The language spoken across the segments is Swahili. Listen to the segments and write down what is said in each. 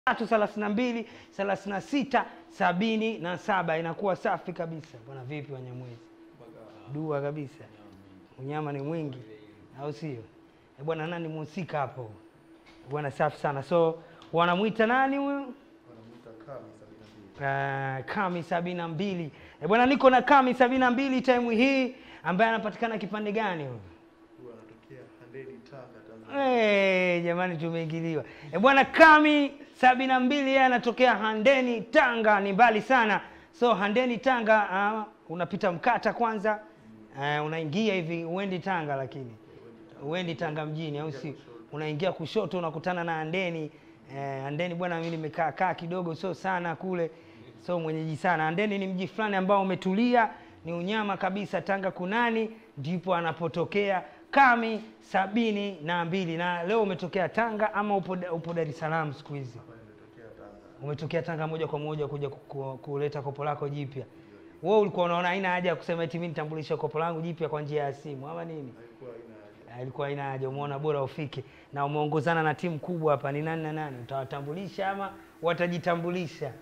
tatu thelathini na mbili thelathini na sita sabini na saba inakuwa safi kabisa. Bwana vipi Wanyamwezi? Dua kabisa, unyama ni mwingi, au sio? Eh, Bwana nani mhusika hapo? Bwana safi sana. So wanamwita nani huyu? Uh, Kami sabini na mbili. Eh, bwana niko na Kami sabini na mbili time hii ambaye anapatikana kipande gani huyu? Eh, jamani tumeingiliwa. Eh, bwana Kami sabini na mbili yeye anatokea Handeni Tanga, ni mbali sana. So Handeni Tanga uh, unapita Mkata kwanza uh, unaingia hivi uendi Tanga, lakini uendi Tanga mjini, au si? Unaingia kushoto unakutana na Handeni. Eh, Handeni bwana, mimi nimekaa kaa kidogo, sio sana kule, so mwenyeji sana. Handeni ni mji fulani ambao umetulia, ni unyama kabisa. Tanga kunani ndipo anapotokea Kami sabini na mbili. Na leo umetokea Tanga ama upo, upo Dar es Salaam siku hizi? Umetokea Tanga moja kwa moja kuja ku- ku- kuleta kopo lako jipya. Wewe ulikuwa unaona haina haja ya kusema eti mimi nitambulishe kopo langu jipya kwa njia ya simu ama nini? Ah, Ilikuwa haina haja, umeona bora ufike na umeongozana na timu kubwa hapa. Ni nani na nani? Utawatambulisha ama watajitambulisha?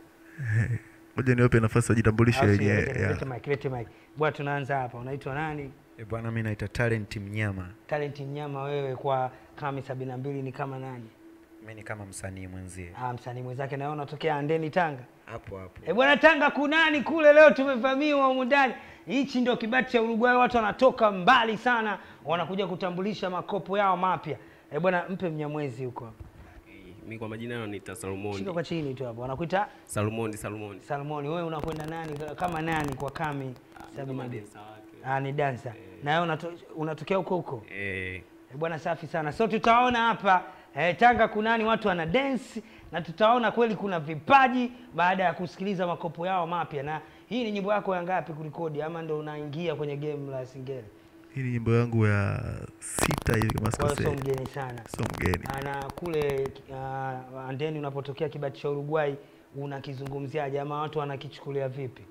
Ngoja niwape nafasi wajitambulishe Au sio? wenyewe. Lete- yeah. lete mic, lete mic. Bwana, tunaanza hapa. Unaitwa nani? E bwana, mi naita Talent Mnyama. Talent Mnyama, wewe kwa Kami sabini na mbili ni kama nani? Mi ni kama msanii mwenzie Ah, msanii mwenzake na wewe unatokea Andeni Tanga. hapo hapo. E bwana, Tanga kunani kule, leo tumevamiwa humu ndani. Hichi ndio kibati cha Uruguay, watu wanatoka mbali sana, wanakuja kutambulisha makopo yao mapya. E bwana, mpe Mnyamwezi huko, Mi kwa majina yananiita shika Salomoni. kwa chini tu hapo, wanakuita Salomoni, Salomoni. Salmoni. Wewe unakwenda nani kama nani kwa Kami sabini na Kama mbili? densa wake. Ah, ni dansa na wewe unato, unatokea huko huko. Eh, Eh, bwana safi sana. So tutaona hapa eh, Tanga kunani watu wana dance na tutaona kweli kuna vipaji baada ya kusikiliza makopo yao mapya. Na hii ni nyimbo yako ya ngapi kurekodi ama ndo unaingia kwenye game la Singeli? Hii ni nyimbo yangu ya sita hivi kama Kwa hiyo sio sikosei. mgeni sana. Sio mgeni. Ah, Na kule uh, andeni unapotokea kibati cha Uruguay unakizungumziaje ama watu wanakichukulia vipi?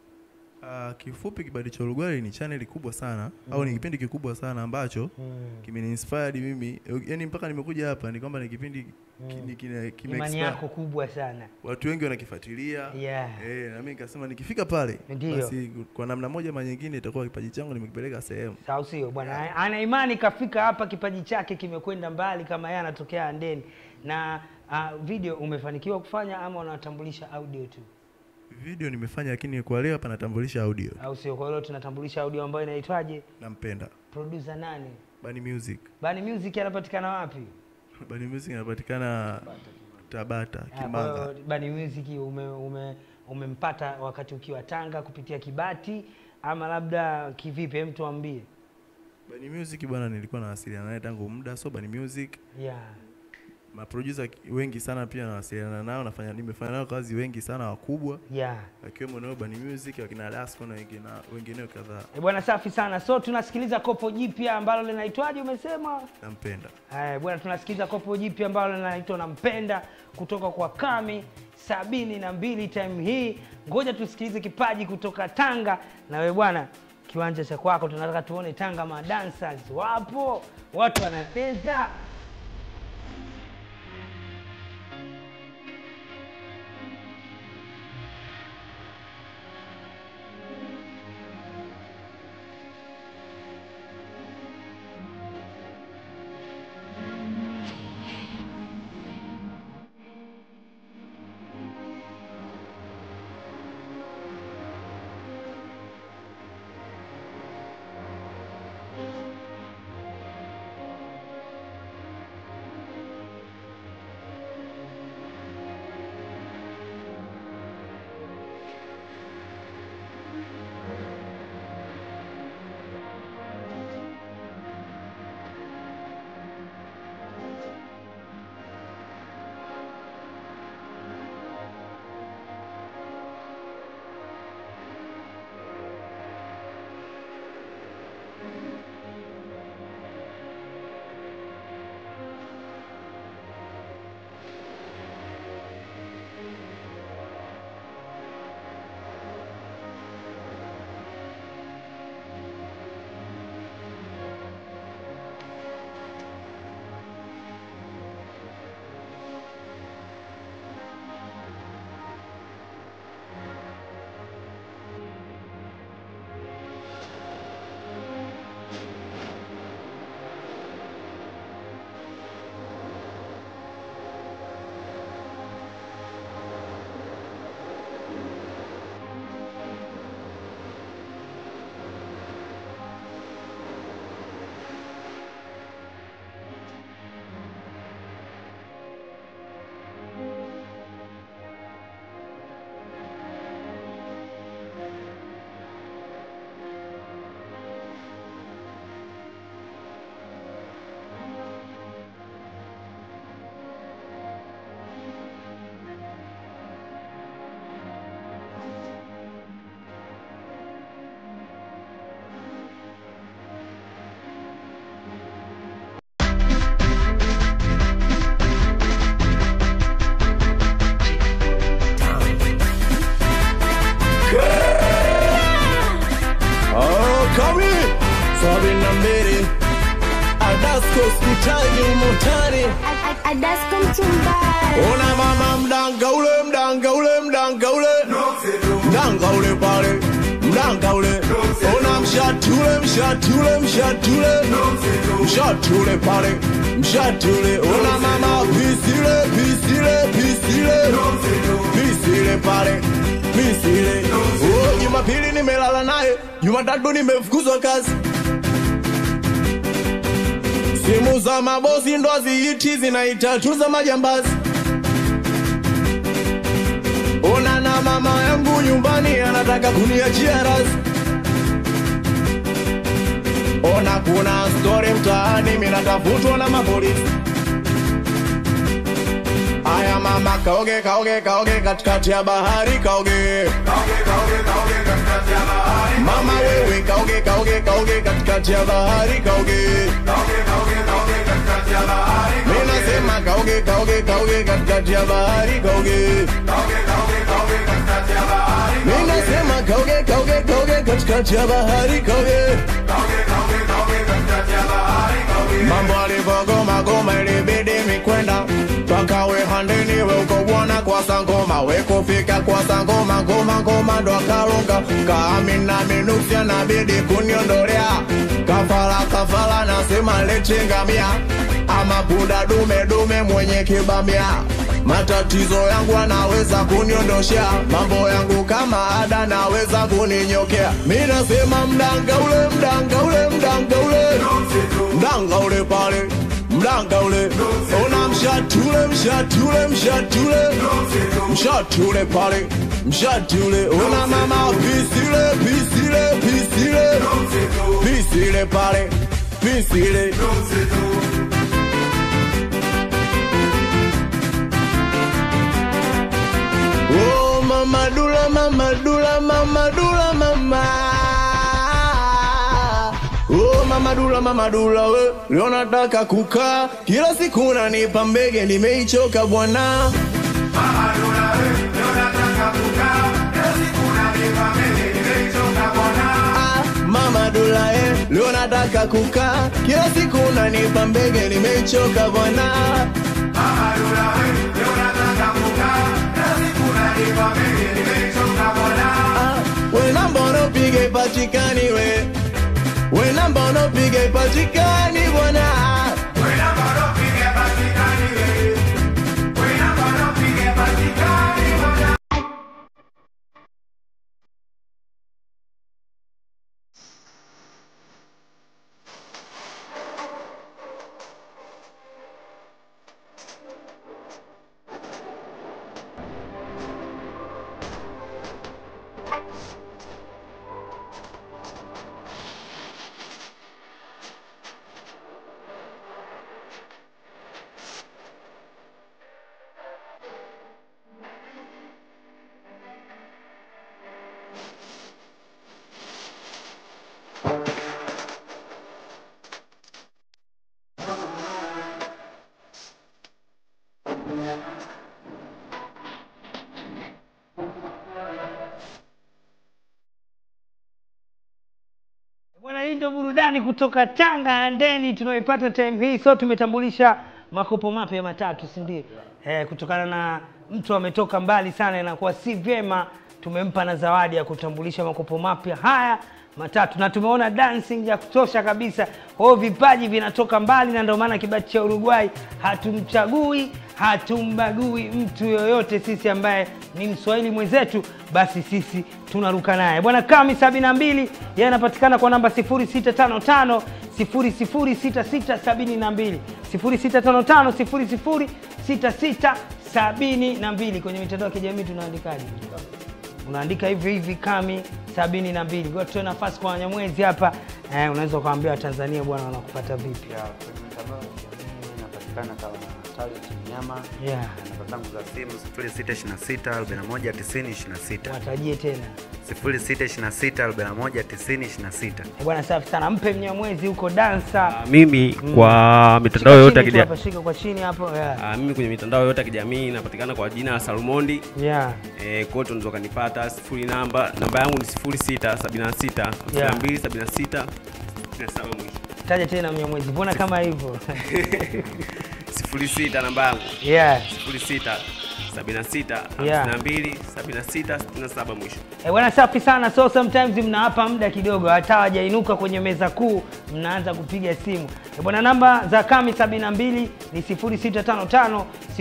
Ah, kifupi kibadi cha Uruguay ni channel kubwa sana au ni kipindi kikubwa sana ambacho kimeniinspired mimi yani mpaka nimekuja hapa ni kwamba ni kipindi ki- ni kine- kime Imani expand. yako kubwa sana. watu wengi wanakifuatilia Yeah. eh, na mimi nikasema nikifika pale Ndio. basi kwa namna moja ama nyingine itakuwa kipaji changu nimekipeleka sehemu Sawa sio bwana, ana imani kafika hapa, kipaji chake kimekwenda mbali, kama yeye anatokea Andeni. Na uh, video umefanikiwa kufanya ama unatambulisha audio tu, video nimefanya lakini kwa leo hapa natambulisha audio au sio? Kwa hiyo tunatambulisha audio ambayo inaitwaje? nampenda Producer nani? Bani Music Bani Music anapatikana wapi? Bani Music inapatikana Tabata Ah, Kwa Kimanga hiyo Bani Music ume, ume, umempata wakati ukiwa Tanga kupitia Kibati ama labda kivipi? Hem, tuambie. Bani Music bwana nilikuwa nawasiliana naye tangu muda so Bani Music Yeah. maproducer wengi sana pia nawasiliana nao nafanya nimefanya nao kazi wengi sana wakubwa Yeah. akiwemo nao Bani Music wakina Lasco na wengine wengineo kadhaa E bwana, safi sana. So tunasikiliza kopo jipya ambalo linaitwaje umesema? nampenda Haya bwana, tunasikiza kopo jipya ambalo linaitwa Nampenda kutoka kwa Kami sabini na mbili time hii. Ngoja tusikilize kipaji kutoka Tanga. Na wewe bwana, kiwanja cha kwako, tunataka tuone Tanga madancers wapo, watu wanacheza. sabini na mbili Adasko hospitali umotari Adasko mchumbari Ona mama mdanga ule mdanga ule mdanga ule mdanga ule pale mdanga ule ona mshati ule mshati ule mshati ule mshati ule pale mshati ule ona mama pisile pisile pisile pisile pale pisile oh Jumapili nimelala naye Jumatatu nimefukuzwa kazi simu za mabosi ndo haziiti zinaita tu za majambazi ona na mama yangu nyumbani anataka kuniachia razi ona kuna stori mtaani minatafutwa na mapolisi aya mama kaoge kaoge kaoge katikati ya bahari kaoge mama wewe kaoge kaoge kaoge katikati ya bahari kaoge mi nasema kaoge kaoge kaoge katikati ya bahari kaoge mi nasema kaoge kaoge kaoge katikati ya bahari kaoge mambo alivyogoma goma ilibidi mikwenda mpaka we handeni we uko bwana kwa sangoma we kufika kwa sangoma ngoma ngoma ndo akalunga kaamina minusia nabidi kuniondolea kafala kafala nasema lechengamia ama punda dume dume mwenye kibamia matatizo yangu anaweza kuniondoshea mambo yangu kama ada naweza kuninyokea mi nasema mdanga ule mdanga ule mdanga ule mdanga ule pale mdanga ule ona mshati ule mshati ule mshati ule mshati ule pale mshati ule ona mama pisile pisile pisile pisile pale pisile Oh, mama dula, mama dula, mama dula, mama. Oh, mama dula, mama dula, we leo nataka kukaa kila siku nanipa mbege, nimeichoka bwana. Ah, Mama dula eh, leo nataka kukaa kila siku nanipa mbege, nimeichoka bwana. Ah, we namba unopige patikani we we namba unopige patikani bwana Bwana, hii ndio burudani kutoka Tanga Handeni tunaoipata time hii. So tumetambulisha makopo mapya matatu, si ndio? Eh, kutokana na mtu ametoka mbali sana, inakuwa si vyema tumempa na zawadi ya kutambulisha makopo mapya haya matatu, na tumeona dancing ya kutosha kabisa. Kwa hiyo vipaji vinatoka mbali, na ndio maana kibati cha Uruguay hatumchagui hatumbagui mtu yoyote. Sisi ambaye ni mswahili mwenzetu, basi sisi tunaruka naye. Bwana Kami sabini na mbili yeye anapatikana kwa namba 0655 006672 0655 006672 kwenye mitandao ya kijamii tunaandikaje? unaandika hivi hivi Kami sabini na mbili. Kwa hiyo tutoe nafasi kwa Wanyamwezi hapa eh, unaweza ukawaambia Watanzania bwana wanakupata vipi? Ya, kwenye mitandao ya kijamii inapatikana kama Talent Mnyama Yeah. na namba zangu za simu 0626 41 90 26 Watajie tena 0626 41 90 26 Eh, bwana, safi sana, mpe Mnyamwezi huko dansa. Ah, mimi kwa mitandao yote ya Shika chini tu kijamii hapa, shika kwa chini hapo yeah. Ah, mimi kwenye mitandao yote ya kijamii inapatikana kwa jina la Salmondi. Yeah. Eh, kote unaweza kanipata sifuri namba namba yangu ni 0676 Yeah. 52 76 67 mwisho. Taja tena Mnyamwezi, mbona kama hivyo? 06 namba yangu. yeah. 06 76 Yeah. 52 76 67 mwisho. Eh, bwana safi sana. So sometimes mnawapa muda kidogo, hata hawajainuka kwenye meza kuu, mnaanza kupiga simu. Eh, bwana namba za Kami 72 ni 0655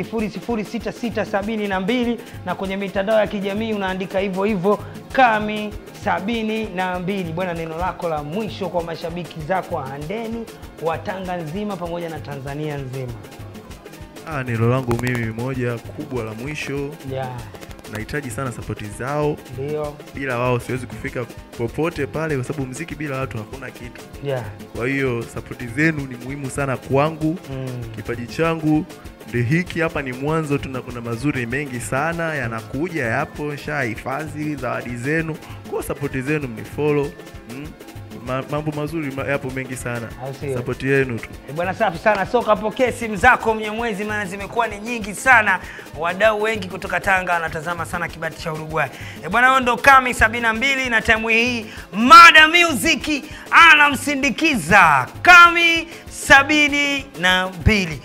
006672 na kwenye mitandao ya kijamii unaandika hivyo hivyo Kami sabini na mbili. Bwana, neno lako la mwisho kwa mashabiki zako wa Handeni wa Tanga nzima pamoja na Tanzania nzima. Ah, neno langu mimi moja kubwa la mwisho, Yeah, nahitaji sana sapoti zao. ndio. Bila wao siwezi kufika popote pale, kwa sababu mziki bila watu hakuna kitu. Yeah. Kwa hiyo sapoti zenu ni muhimu sana kwangu. Mm. Kipaji changu ndio hiki hapa, ni mwanzo tu, na kuna mazuri mengi sana yanakuja, yapo shahifadhi zawadi zenu, kwa sapoti zenu mnifollow. Mm. Ma, mambo mazuri ma, yapo mengi sana, Au sio? sapoti yenu tu. Eh, Bwana safi sana. So kapokee simu zako Mnyamwezi, maana zimekuwa ni nyingi sana. Wadau wengi kutoka Tanga wanatazama sana kibati cha Uruguay. Eh, bwana huyo ndo Kami 72 na time hii Mada Music anamsindikiza Kami 72.